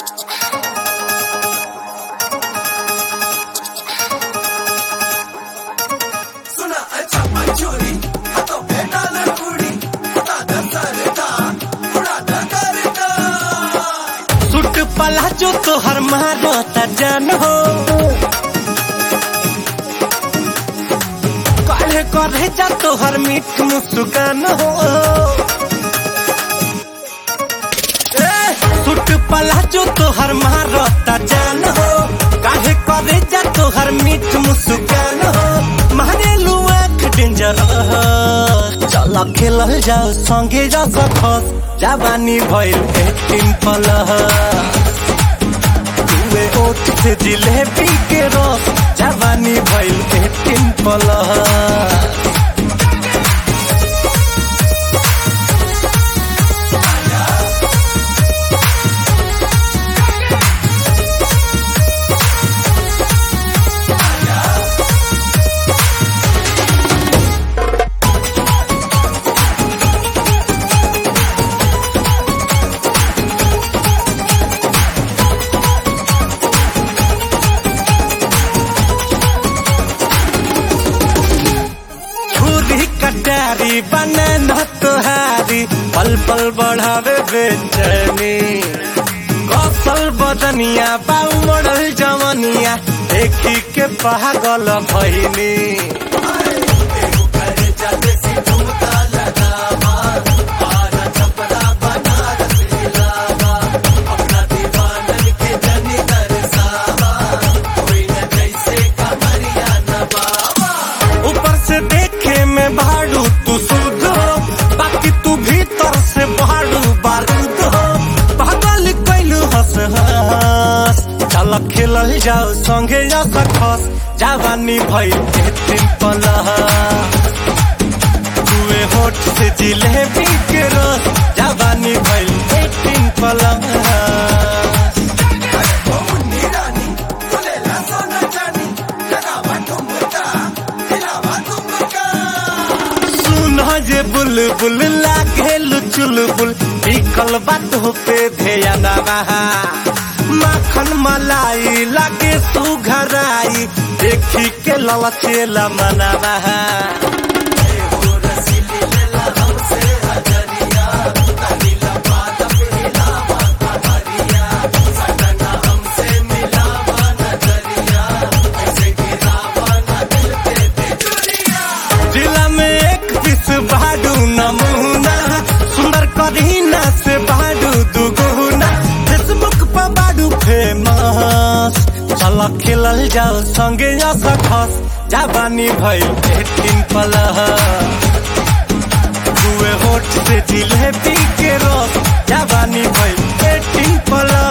सुना अच्छा मंचूरी हाथों पे डालर पूरी दादा सरदा उड़ा करदा सुट पला जो तोहर मारो त जान हो काहे करे जा तोहर मीठ मुस्कान हो ए, सुट पला जो तोहर मारो त जान हो काहे करे जा तोहर मीठ मुस्कान हो मारे लुआ डेंजर चल खेलल जाओ संगे जा सखस जवानी भइल एटीन प्लस तुए ओठ से जिलेबी के रस जवानी भइल एटीन प्लस छुरी कटारी बने न तुहारी पल पल बढ़ावे बेचैनी कौशल बदनिया बाऊ मॉडल जवनिया देखी के पागल भइनी ऊपर से देखे में भाड़ू तू शुद्ध हो बाकी तू भीतर से भाड़ू बारूद हो पागल कैलू हंस हंस चल खेलल जाओ संगे जा सखस जवानी भइल एटीन प्लस तुए होठ से जिलेबी के रस जवानी भइल एटीन प्लस ओ मुन्नी रानी बोलेला सोना चानी लगावा ठुमका हिलावा ठुमका सुन जे बुलबुल लागे चुलबुल बिकल बात पे ध्यान बहा माखन मलाई लागे सुघराई देखी के ललचेला मनवा जिला में एक पीस बाडू नमूना सुंदर करीना से बाडू दुगुना फेसबुक पर बाडू फेमस चल खेलल जाओ संगे जा सखस जवानी भइल एटीन प्लस दुए होठ से जिलेबी के रस जवानी भइल एटीन प्लस